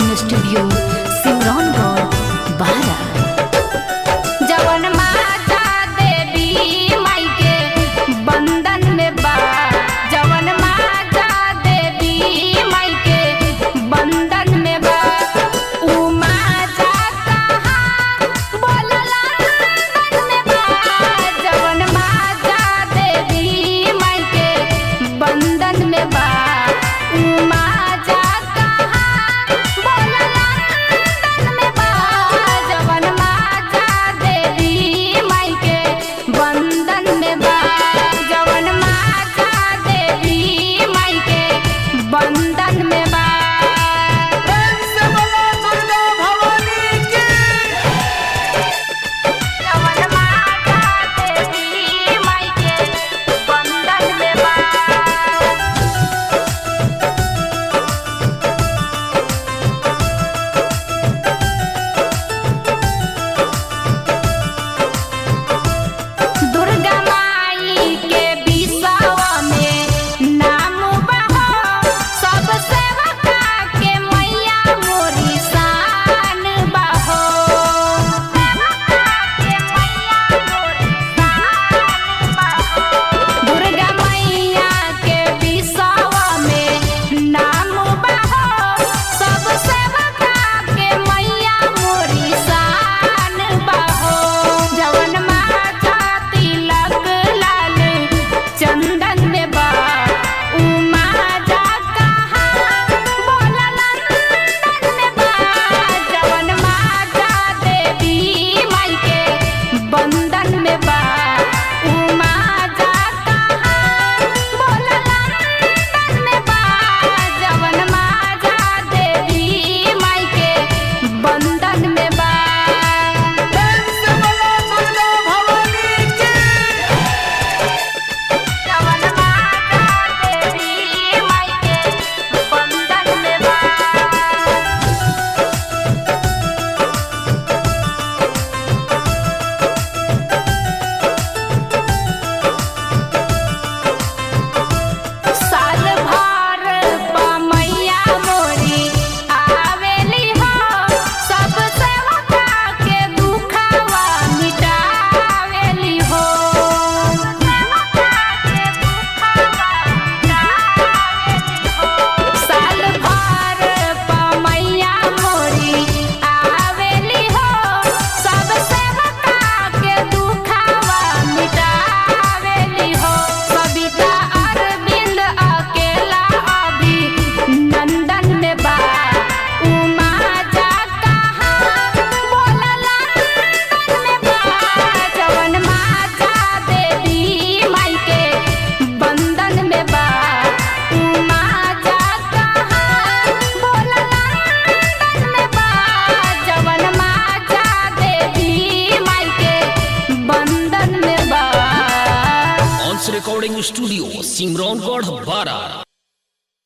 recording studio Simraungadh बारा जवन माता देवी माई के बंधन में बा जवन माता देवी माई के बंधन में बा ऊ माता कहाँ बोलला बंधन में बा जवन माता देवी माई के बंधन में बा ऊ माता कहाँ बोलला बंधन में बा जवन माता देवी माई के बंधन में बा जवन माता देवी माई के बंधन में बा जवन माता देवी माई के बंधन में बा दुर्गा माई के बिसावा में नाम बहो सब सेवका के मैया मोरी शान बहो सेवका के मैया मोरी शान बहो दुर्गा मैया के बिसावा में नाम बहो सब सेवका के मैया मोरी शान बहो जवन माता तिलक लाल चंदन में बा ऊ माता कहाँ बोला नंदन में बा जवन माता देवी माई के बंधन में बा ऊ माता कहाँ बोला नंदन में बा जवन माता देवी माई के बंधन में बा जवन माता देवी माई के बंधन में बा साल भर पमैया मोरी आवेली हो सब सेवका के दुखवा मिटावेली हो सेवका के दुखवा मिटावेली हो साल भर पमैया मोरी आवेली हो सब सेवका के दुखवा मिटावेली हो कविता अरविंद अकेला अभी नंदन में बा उमा जा कहाँ बोलला नंदन में बा जवन माता देवी माई के बंधन में बा उमा जा कहाँ बोलला नंदन में बा जवन माता देवी माई के बंधन में बा ऑन्स रिकॉर्डिंग स्टूडियो सिमरौनगढ़ बारा